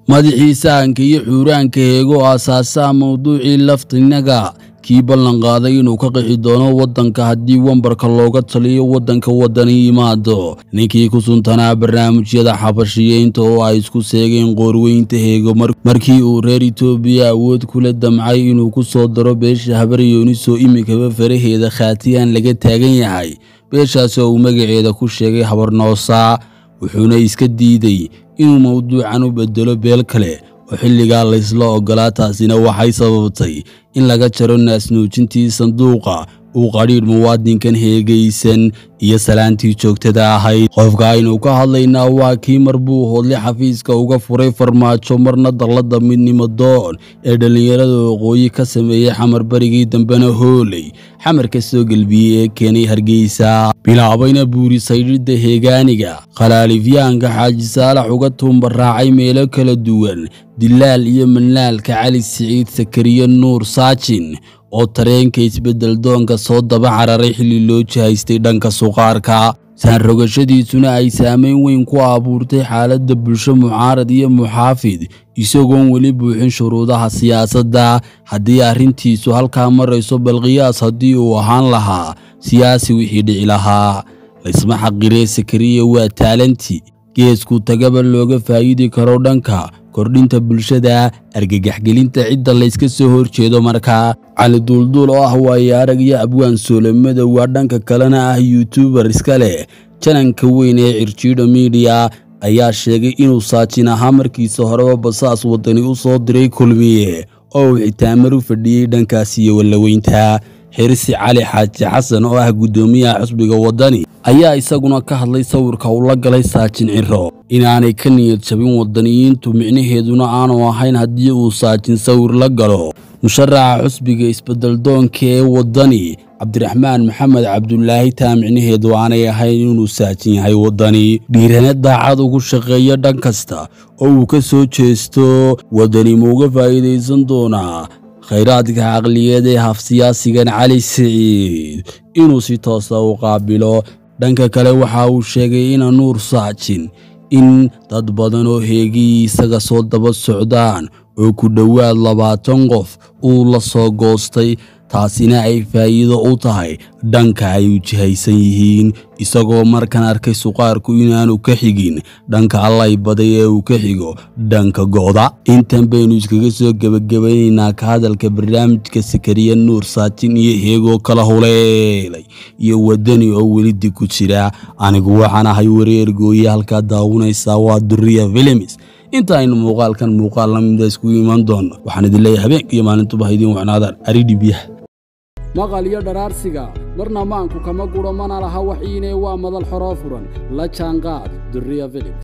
madaxii sahanka iyo xuuraanka heego aasaasaha mawduucii laftinaga kii ballan qaaday inuu ka qixi doono waddanka haddii wambarka looga taliyo waddanka waddani yimaado ninkii ku suntanaa barnaamijyada xabashiyeynta oo ay isku seegeen qoorweynta heego markii uu reer itoobiya awood kula damcay inuu ku soo daro beesha habaryoonis oo iminkaba faraheeda khaatiyaan laga taagan yahay beeshaas oo uu magaceeda ku sheegay habarnoosa wuxuuna iska diiday inuu mawduucan u bedelo beel kale oo xilligaa laysla oggolaa taasina waxay sababtay in laga jaro naasnuujintii sanduuqa uu qadhiidh muwaadinkan heegaysan iyo salaantii joogtada ahayd qofka aynu ka hadlaynaa waa kii mar buu hoodle xafiiska uga furay farmaajo marna dallada midnimo doon ee dhallinyarada waqooyi ka sameeyey xamar barigii dambena hooley xamar ka soo gelbiyey ee keenay hargeysa bilaabayna buurisaydhidda heegaaniga khalaaliifyahanka xaaji saalax uga tuumbaraacay meelo kala duwan dilaal iyo manlaalka cali siciid sakariye nuur saajin oo tareenka isbeddel doonka soo daba cararay xilli loo jihaystay dhanka suqaarka saanrogashadiisuna ay saamayn weyn ku abuurtay xaaladda bulsho mucaarad iyo muxaafid isagoon weli buuxin shuruudaha siyaasadda haddii arrintiisu halkaa marayso balqiyaas haddii uu ahaan lahaa siyaasi wixii dhici lahaa laysma xaqiree sakariya waa taalanti geesku tagaba looga faa'iidi karo dhanka kordhinta bulshada argagaxgelinta cidda layska soo horjeedo markaa cali duulduul oo ah waayo arag iyo abwaan soolamada waa dhanka kalena ah yuutubar iska leh jananka weyn ee cirjiidha miidiya ayaa sheegay inuu saajin ahaa markiisa horeba basaas waddani u soo diray kulmiye oo uu xitaamar u fadhiyey dhankaas iyo wallaweynta xirsi cali xaaji xasan oo ah guddoomiyaha xusbiga waddani ayaa isaguna ka hadlay sawirka uu la galay saajin ciro inaanay ka niyad jabin waddaniyiintu micnaheeduna aanu ahayn haddii uu saajin sawir la galo musharaxa xusbiga isbeddeldoonka ee waddani cabdiraxmaan maxamed cabdulaahi taa micnaheedu aanay ahayn inuu saajin yahay waddani dhiirane daacad ugu shaqeeya dhan kasta oo uu ka soo jeesto waddani ma uga faa'iidaysan doonaa khayraadka caqliyeed ee hafsiyaasigan cali siciid inuu si toosa u qaabilo dhanka kale waxa uu sheegay ina nuur saajin in dad badan oo heegii isaga soo daba socdaan oo ku dhowaad labaatan qof uu la soo goostay taasina ay faa'iido u tahay dhanka ay u jihaysan yihiin isagoo markan arkay suqaarku inaanu ka xigin dhanka allay baday ee uu ka xigo dhanka go'da intan baynu iskaga soo gebagabaynaynaa ka hadalka barnaamijka sakariya nuur saajin iyo heegoo kala huleelay iyo waddani oo weli dig ku jira anigu waxaan ahay wareer gooye halkaa daawanaysaa waa duriya filimis inta aynu muuqaalkan muuqaal la mida iskugu imaan doonno waxaan idin leeyahay habeenka iyo maalintuba ha idiin wacnaadaan aridhi biyaha maqal iyo dharaarsiga marna maanku kama guro mana laha waxiinee waa madal xoroo furan la jaanqaad duriya filib